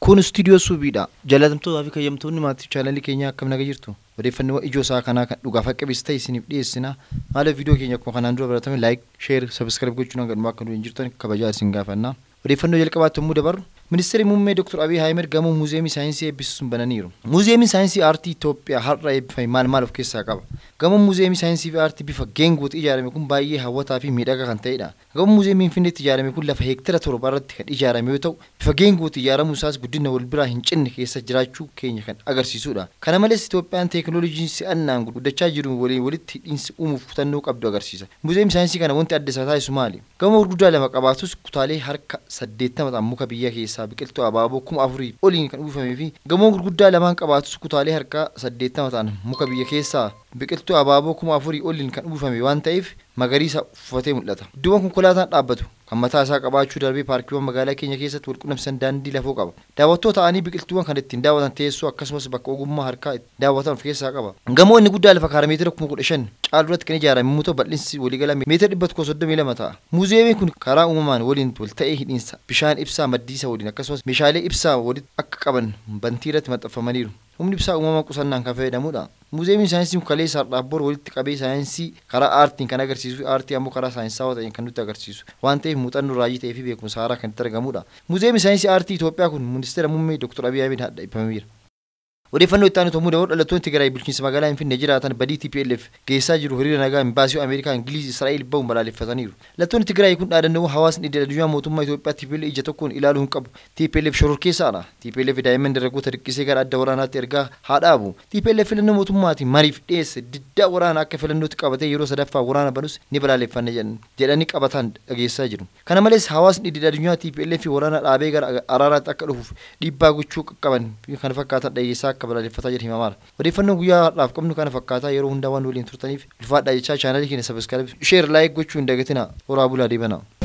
Kun istuudiyoo suubiidha. Jaalatamtootaa fi kayyamtoonni maatii chaanalii keenyaa akkam naga jirtu? Odeeffannoo ijoo isaa kanaa kan dhugaaf akka ibsa ta'e isiniif dhiyeessina. Haala viidiyoo keenya akkuma kanaan dura baratame laayik, sheer, sabiskiraayib gochuun hanga dhumaa akka nu hin jirtan kabajaa isin gaafanna. Odeeffannoo jalqabaatti yommuu dabarru Ministeerri muummee Dr. Abiy Ahmed gamoo muuziyeemii saayinsii eebbisuun bananiiru. Muuziyeemiin saayinsii aartii Itoophiyaa har'a eebbifame maal maal of keessaa qaba? Gamoon muuziyeemii saayinsii fi aartii bifa geengooti ijaarame kun baay'ee hawwataa fi miidhagaa kan ta'edha. Gamoon muuziyeemii Finfinneetti ijaarame kun lafa heektara torba irratti kan ijaarame yoo ta'u, bifa geengooti ijaaramuu isaas guddina wal biraa hin cinne keessa jiraachuu keenya kan agarsiisudha. Kana malees Itoophiyaan teekinooloojii si'annaan guddachaa jiru waliin walitti hidhiinsi uumuuf kutannoo qabdu agarsiisa. Muuziyeemii saayinsii kana wanti adda isaa taasisu maali? Gamoo gurguddaa lama qabaatus kutaalee harka saddeettama ta'an muka biyya keessaa biqiltuu abaaboo kuma afurii oliin kan uwwifamee fi gamoo gurguddaa lamaan qabaatus kutaalee harka saddeettama ta'an muka biyya keessaa biqiltuu abaaboo kuma afurii oliin kan uwwifame waan ta'eef magariisa uffatee mul'ata. Iddoowwan konkolaataan dhaabbatu kan mataa isaa qabaachuu darbee paarkiiwwan magaalaa keenya keessatti wal qunnamsiisan daandii lafoo qaba. Daawwattoota ta'anii biqiltuuwwan kan ittiin daawwatan teessoo akkasumas bakka ogummaa harkaa daawwatan of keessaa qaba. Gamoo inni guddaa lafa kaara meetira kuma kudha shan caalu irratti kan ijaarame yommuu ta'u bal'insi waliigala meetira dhibba tokko soddomii lama ta'a. Muuziyeemiin kun karaa uumamaan waliin wal ta'ee hidhiinsa bishaan ibsaa maddiisa waliin akkasumas meeshaalee ibsaa walitti akka qaban bantii irratti maxxanfamaniiru. Humni ibsaa uumamaa qusannaan kan fayyadamudha. Muuziyeemiin saayinsii kalee sardaabboor walitti qabee saayinsii karaa aartiin kan agarsiisu fi aartii ammoo karaa saayinsaawaa ta'een kan nutti agarsiisu waan ta'eef muuxannoo raajii ta'ee fi beekumsa haaraa kan itti argamudha. Muuziyeemiin saayinsii aartii Itoophiyaa kun ministeera muummee Dr. Abiy Ahmed hadha ibsameera. Odeeffannoo itti aanu yommuu dabalu dhalattoonni Tigraay bulchiinsa magaalaa Finfinnee jiraatan badii TPLF geessaa jiru hiriira nagaa imbaasii Ameerikaa Ingiliiz Israa'eel bahuun balaaleffataniiru. Dhalattoonni Tigraay kun dhaadannoo hawaasni idil addunyaa mootummaa Itoophiyaa TPLF ija tokkoon ilaaluu hin qabu. TPLF shororkeessaadha. TPLF daa'imman dargaggoota dirqisee gara adda waraanaatti ergaa haa dhaabu. TPLF filannoo mootummaatiin mariif dhiyeesse diddaa waraanaa akka filannootti qabatee yeroo sadaffaa waraana banus ni balaaleffanna jedhanii qabataan dhageessaa jiru. Kana malees hawaasni idil addunyaa TPLF waraana dhaabee gara araaraatti akka dhufuuf dhiibbaa gochuu qaban kan fakkaatan dhageessaa akka balaaleffataa jiru himamaadha. Odeeffannoo guyyaa har'aaf qabnu kana fakkaataa yeroo hundaa waan waliin turtaniif ulfaadhaa jechaa chaanalii keenya sabiskiraayib sheer laayik gochuu hin dagatinaa horaa bulaa deebanaa.